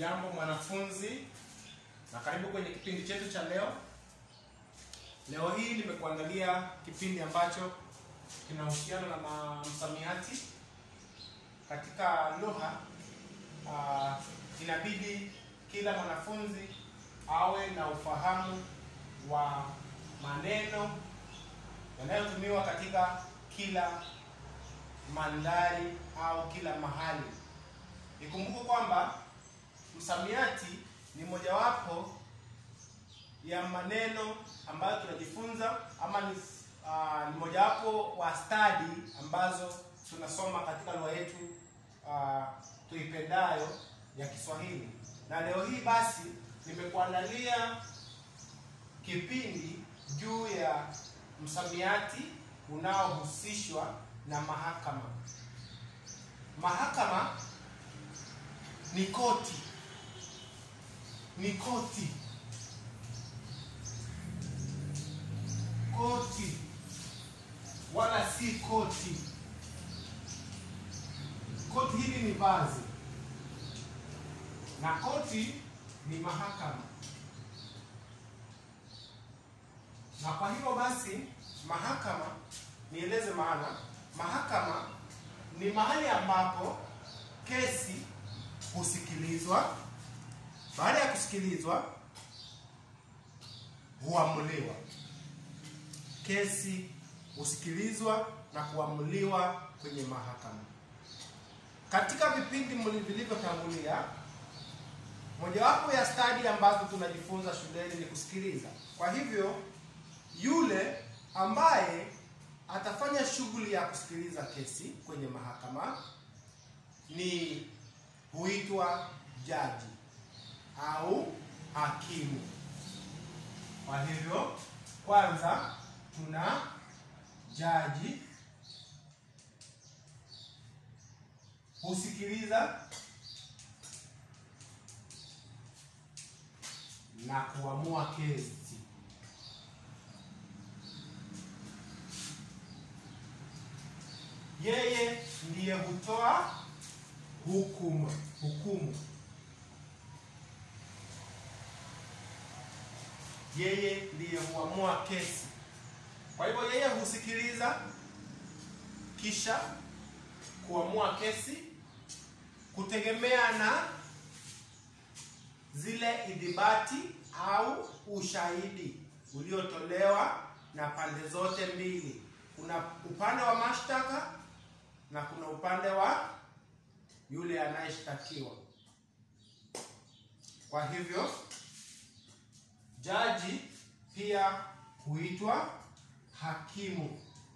Jambo mwanafunzi, na karibu kwenye kipindi chetu cha leo. Leo hii nimekuandalia kipindi ambacho kinahusiana na ma- msamiati katika lugha. Uh, inabidi kila mwanafunzi awe na ufahamu wa maneno yanayotumiwa katika kila mandhari au kila mahali. Ikumbuke kwamba msamiati ni mojawapo ya maneno ambayo tunajifunza ama ni, uh, ni mojawapo wa stadi ambazo tunasoma katika lugha yetu uh, tuipendayo ya Kiswahili. Na leo hii basi nimekuandalia kipindi juu ya msamiati unaohusishwa na mahakama. Mahakama ni koti, ni koti, koti wala si koti. Koti hili ni vazi na koti ni mahakama, na kwa hivyo basi mahakama, nieleze maana. Mahakama ni mahali ambapo kesi husikilizwa. Baada ya kusikilizwa, huamuliwa. Kesi husikilizwa na kuamuliwa kwenye mahakama. Katika vipindi mli- vilivyotangulia, mojawapo ya stadi ambazo tunajifunza shuleni ni kusikiliza. Kwa hivyo, yule ambaye atafanya shughuli ya kusikiliza kesi kwenye mahakama ni huitwa jaji au hakimu. Kwa hivyo, kwanza tuna jaji husikiliza na kuamua kesi. Yeye ndiye hutoa hukumu hukumu. Yeye ndiye huamua kesi. Kwa hivyo yeye husikiliza kisha kuamua kesi kutegemea na zile idhibati au ushahidi uliotolewa na pande zote mbili. Kuna upande wa mashtaka na kuna upande wa yule anayeshtakiwa. Kwa hivyo jaji pia huitwa hakimu,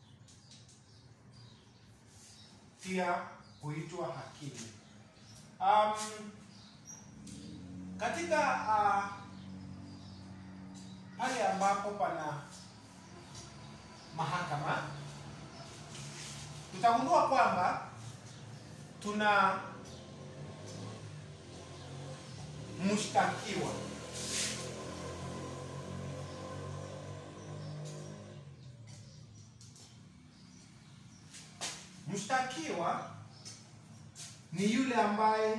pia huitwa hakimu. Um, katika uh, pale ambapo pana mahakama tutagundua kwamba tuna mshtakiwa mshtakiwa ni yule ambaye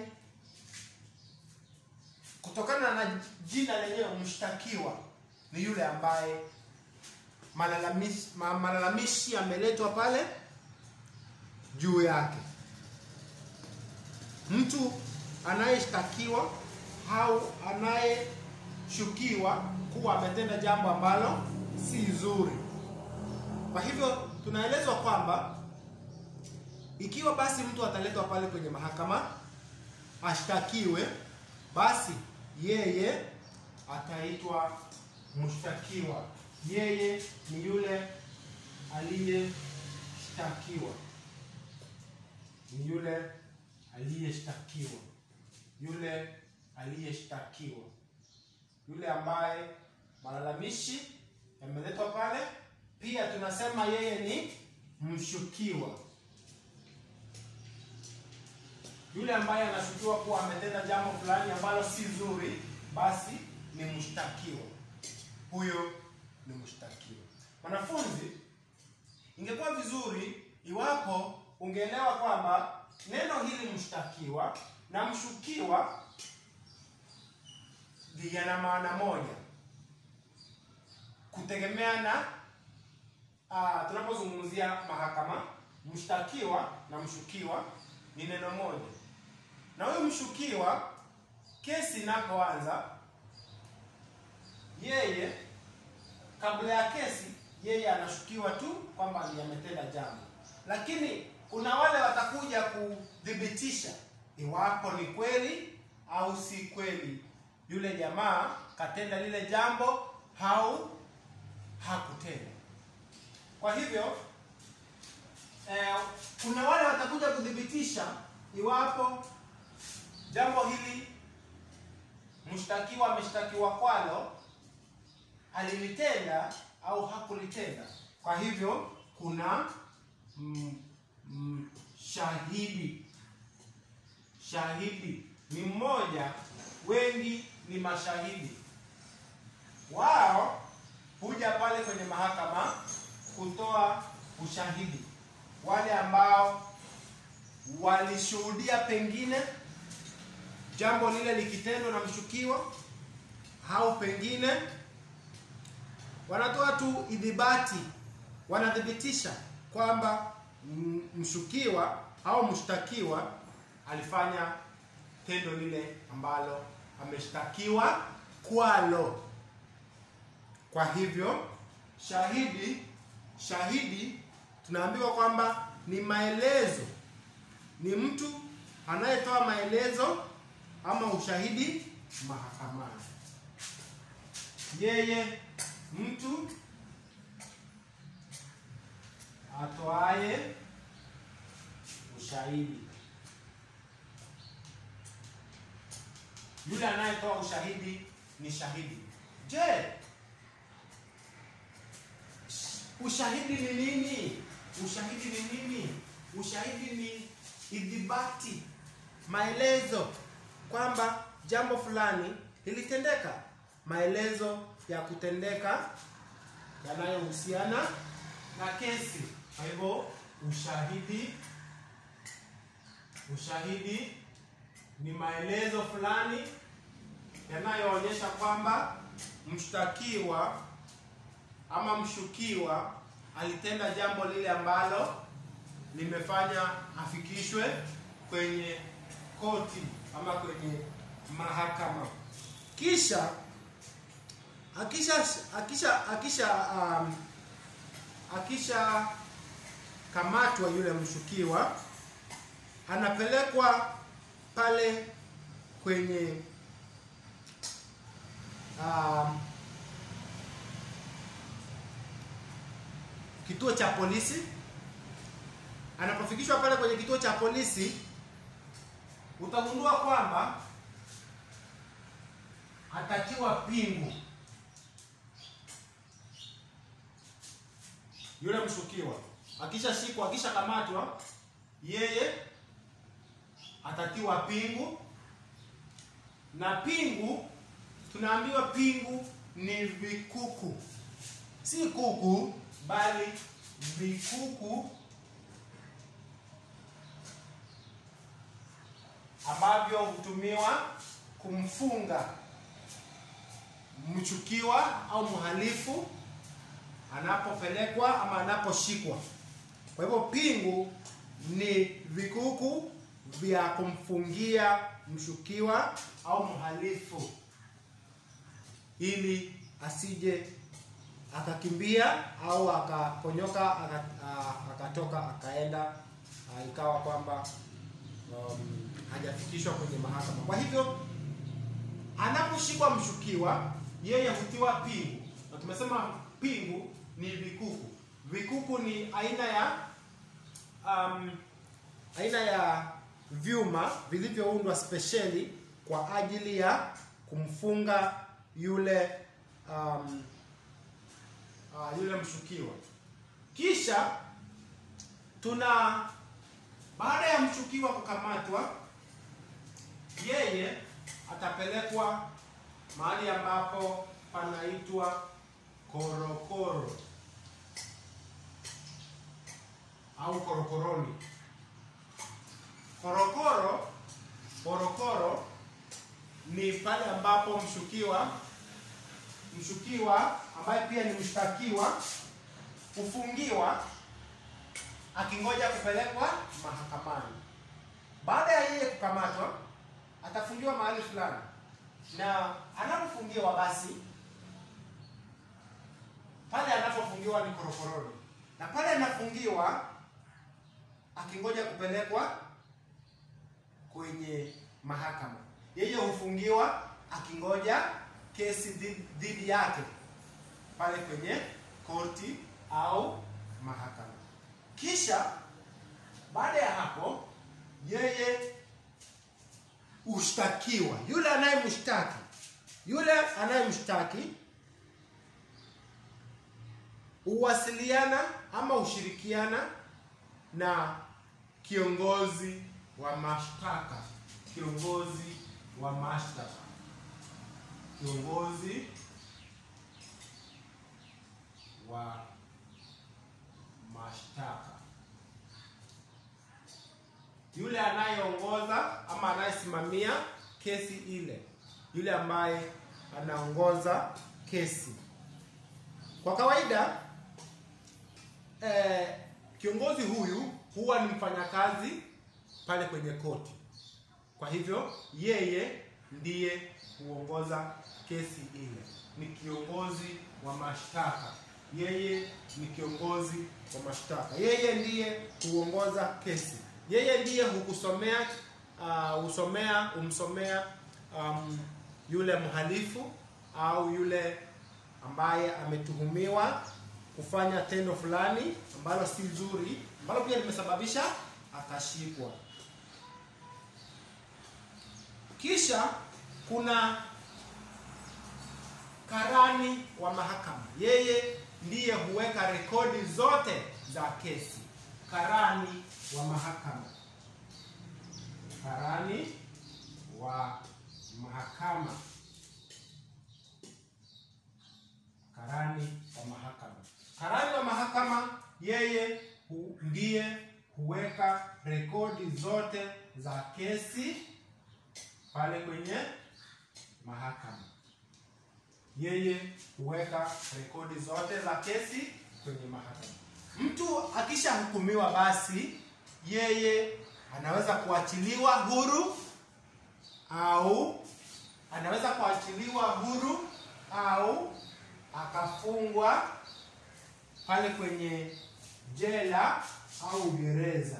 kutokana na jina lenyewe mshtakiwa ni yule ambaye malalamishi, ma- malalamishi yameletwa pale juu yake. Mtu anayeshtakiwa au anayeshukiwa kuwa ametenda jambo ambalo si zuri. Kwa hivyo tunaelezwa kwamba ikiwa basi mtu ataletwa pale kwenye mahakama ashtakiwe, basi yeye ataitwa mshtakiwa. Yeye ni yule aliyeshtakiwa, ni yule aliyeshtakiwa, yule aliyeshtakiwa, yule ambaye malalamishi yameletwa pale. Pia tunasema yeye ni mshukiwa, yule ambaye anashukiwa kuwa ametenda jambo fulani ambalo si zuri, basi ni mshtakiwa. Huyo ni mshtakiwa. Wanafunzi, ingekuwa vizuri iwapo ungeelewa kwamba neno hili mshtakiwa na mshukiwa yana maana moja kutegemea na uh, tunapozungumzia mahakama, mshtakiwa na mshukiwa ni neno moja, na huyu mshukiwa, kesi inapoanza, yeye kabla ya kesi, yeye anashukiwa tu kwamba ni ametenda jambo, lakini kuna wale watakuja kuthibitisha iwapo ni kweli au si kweli yule jamaa katenda lile jambo au hakutenda. Kwa hivyo eh, kuna wale watakuja kuthibitisha iwapo jambo hili mshtakiwa ameshtakiwa kwalo alilitenda au hakulitenda. Kwa hivyo kuna mm, mm, shahidi. Shahidi ni mmoja, wengi ni mashahidi. Wao huja pale kwenye mahakama kutoa ushahidi, wale ambao walishuhudia pengine jambo lile likitendwa na mshukiwa, au pengine wanatoa tu idhibati, wanathibitisha kwamba mshukiwa au mshtakiwa alifanya tendo lile ambalo ameshtakiwa kwalo. Kwa hivyo shahidi, shahidi tunaambiwa kwamba ni maelezo, ni mtu anayetoa maelezo ama ushahidi mahakamani. Yeye mtu atoaye ushahidi, yule anayetoa ushahidi ni shahidi. Je, ushahidi ni nini? Ushahidi ni nini? Ushahidi ni idhibati, maelezo kwamba jambo fulani lilitendeka, maelezo ya kutendeka yanayohusiana na kesi. Kwa hivyo ushahidi, ushahidi ni maelezo fulani yanayoonyesha kwamba mshtakiwa ama mshukiwa alitenda jambo lile ambalo limefanya afikishwe kwenye koti ama kwenye mahakama. Kisha akisha akisha akisha um, akisha kamatwa yule mshukiwa anapelekwa pale kwenye um, kituo cha polisi. Anapofikishwa pale kwenye kituo cha polisi, utagundua kwamba atatiwa pingu yule mshukiwa. Akishashikwa, akishakamatwa, yeye atatiwa pingu, na pingu, tunaambiwa pingu ni vikuku, si kuku, bali vikuku ambavyo hutumiwa kumfunga mchukiwa au mhalifu anapopelekwa ama anaposhikwa. Kwa hivyo pingu ni vikuku vya kumfungia mshukiwa au mhalifu ili asije akakimbia au akaponyoka aka, akatoka akaenda ikawa kwamba um, hajafikishwa kwenye mahakama. Kwa hivyo anaposhikwa mshukiwa, yeye hutiwa pingu, na tumesema pingu ni vikuku. Vikuku ni aina ya um, aina ya vyuma vilivyoundwa spesheli kwa ajili ya kumfunga yule um, uh, yule mshukiwa. Kisha tuna baada ya mshukiwa kukamatwa, yeye atapelekwa mahali ambapo panaitwa korokoro au korokoroni. Korokoro, korokoro ni pale ambapo mshukiwa mshukiwa ambaye pia ni mshtakiwa hufungiwa akingoja kupelekwa mahakamani. Baada ya yeye kukamatwa, atafungiwa mahali fulani, na anapofungiwa basi, pale anapofungiwa ni korokoroni, na pale anafungiwa akingoja kupelekwa kwenye mahakama, yeye hufungiwa akingoja kesi dhi- dhidi yake pale kwenye koti au mahakama. Kisha baada ya hapo, yeye ushtakiwa, yule anayemshtaki, yule anayemshtaki huwasiliana ama hushirikiana na kiongozi wa mashtaka, kiongozi wa mashtaka, kiongozi wa mashtaka, yule anayeongoza ama anayesimamia kesi ile, yule ambaye anaongoza kesi. Kwa kawaida eh, kiongozi huyu huwa ni mfanyakazi pale kwenye koti. Kwa hivyo yeye ndiye huongoza kesi ile, ni kiongozi wa mashtaka. Yeye ni kiongozi wa mashtaka, yeye ndiye huongoza kesi, yeye ndiye hukusomea uh, husomea humsomea um, yule mhalifu au yule ambaye ametuhumiwa kufanya tendo fulani ambalo si zuri, ambalo pia limesababisha akashikwa. Kisha kuna karani wa mahakama, yeye ndiye huweka rekodi zote za kesi. Karani wa mahakama, karani wa mahakama, karani wa mahakama. Karani wa mahakama yeye hu, ndiye huweka rekodi zote za kesi pale kwenye mahakama. Yeye huweka rekodi zote za kesi kwenye mahakama. Mtu akishahukumiwa, basi yeye anaweza kuachiliwa huru au anaweza kuachiliwa huru au akafungwa pale kwenye jela au gereza.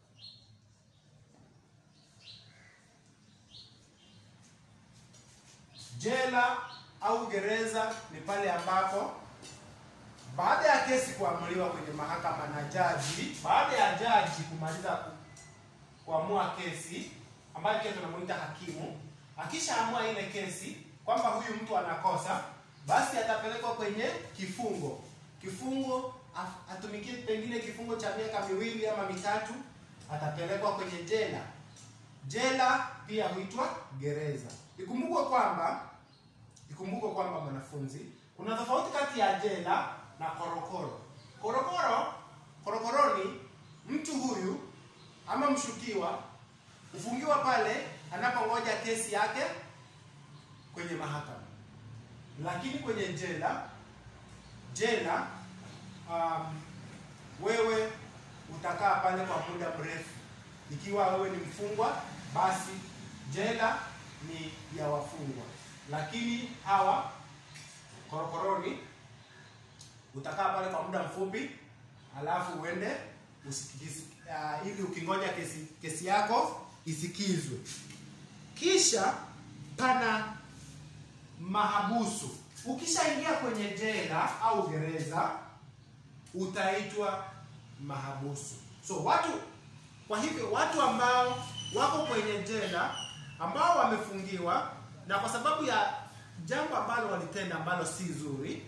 Jela au gereza ni pale ambapo baada ya kesi kuamuliwa kwenye mahakama na jaji, baada ya jaji kumaliza ku, kuamua kesi ambayo pia tunamuita hakimu, akishaamua ile kesi kwamba huyu mtu anakosa, basi atapelekwa kwenye kifungo. Kifungo af- atumikie pengine kifungo cha miaka miwili ama mitatu, atapelekwa kwenye jela. Jela pia huitwa gereza. Ikumbukwe kwamba ikumbukwe kwamba mwanafunzi, kuna tofauti kati ya jela na korokoro. Korokoro, korokoroni, mtu huyu ama mshukiwa hufungiwa pale anapongoja kesi yake kwenye mahakama, lakini kwenye jela jela um, wewe utakaa pale kwa muda mrefu. Ikiwa wewe ni mfungwa, basi jela ni ya wafungwa, lakini hawa korokoroni utakaa pale kwa muda mfupi, alafu uende usikizi, uh, ili ukingoja kesi, kesi yako isikizwe. Kisha pana mahabusu. Ukishaingia kwenye jela au gereza utaitwa mahabusu. So watu, kwa hivyo watu ambao wako kwenye jela ambao wamefungiwa na kwa sababu ya jambo ambalo walitenda ambalo si zuri,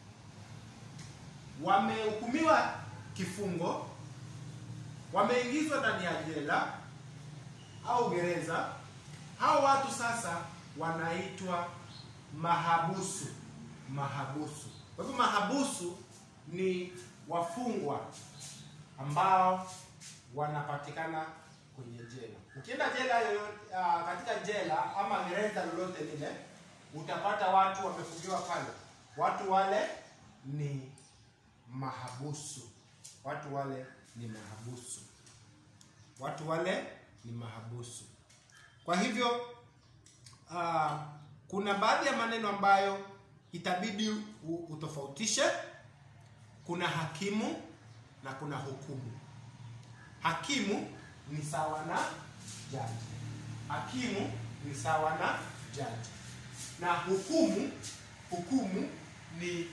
wamehukumiwa kifungo, wameingizwa ndani ya jela au gereza, hao watu sasa wanaitwa mahabusu. Mahabusu. Kwa hivyo mahabusu ni wafungwa ambao wanapatikana kwenye jela. Ukienda jela yoyote, uh, katika jela ama gereza lolote lile, utapata watu wamefungiwa pale. Watu wale ni mahabusu. Watu wale ni mahabusu. Watu wale ni mahabusu. Kwa hivyo uh, kuna baadhi ya maneno ambayo itabidi u- utofautishe. Kuna hakimu na kuna hukumu. Hakimu ni sawa na jaji. Hakimu ni sawa na jaji, na hukumu, hukumu ni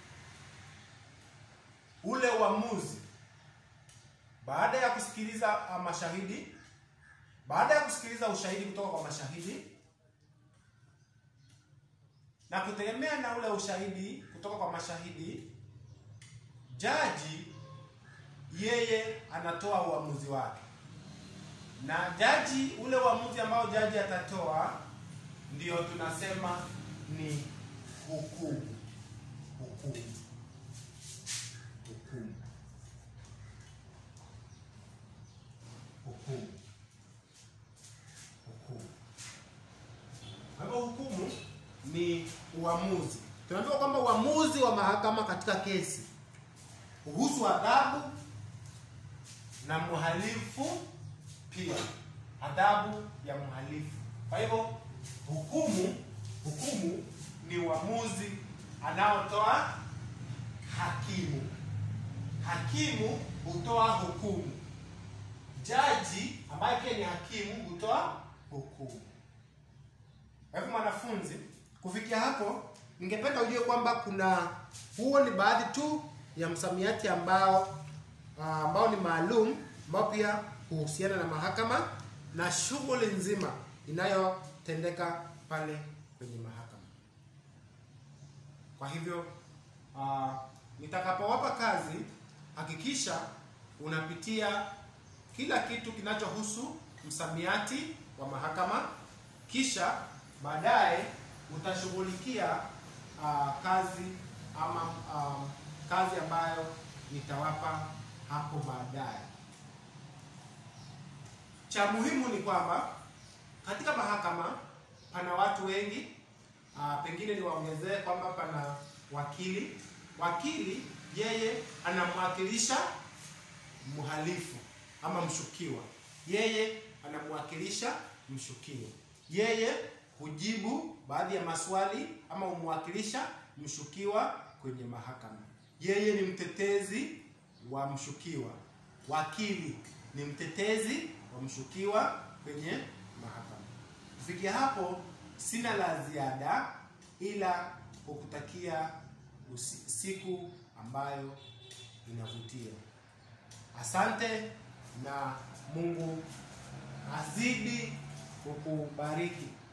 ule uamuzi baada ya kusikiliza uh, mashahidi, baada ya kusikiliza ushahidi kutoka kwa mashahidi na kutegemea na ule ushahidi kutoka kwa mashahidi, jaji yeye anatoa uamuzi wake, na jaji, ule uamuzi ambao jaji atatoa ndio tunasema ni hukumu. Hukumu, hukumu, hukumu, hukumu. Kwa hivyo hukumu ni uamuzi. Tunaambiwa kwamba uamuzi wa mahakama katika kesi huhusu adhabu na mhalifu pia, adhabu ya mhalifu. Kwa hivyo hukumu, hukumu ni uamuzi anaotoa hakimu. Hakimu hutoa hukumu, jaji ambaye pia ni hakimu hutoa hukumu. Kwa hivyo mwanafunzi, kufikia hapo, ningependa ujue kwamba kuna huo ni baadhi tu ya msamiati ambao ah, ambao ni maalum ambao pia huhusiana na mahakama na shughuli nzima inayotendeka pale kwenye mahakama. Kwa hivyo ah, nitakapowapa kazi, hakikisha unapitia kila kitu kinachohusu msamiati wa mahakama, kisha baadaye utashughulikia ah, kazi ama ah, kazi ambayo nitawapa hapo baadaye. Cha muhimu ni kwamba katika mahakama pana watu wengi. Ah, pengine niwaongezee kwamba pana wakili. Wakili yeye anamwakilisha mhalifu ama mshukiwa, yeye anamwakilisha mshukiwa, yeye hujibu baadhi ya maswali ama humwakilisha mshukiwa kwenye mahakama. Yeye ni mtetezi wa mshukiwa. Wakili ni mtetezi wa mshukiwa kwenye mahakama. Kufikia hapo, sina la ziada ila kukutakia usi- siku ambayo inavutia. Asante na Mungu azidi kukubariki.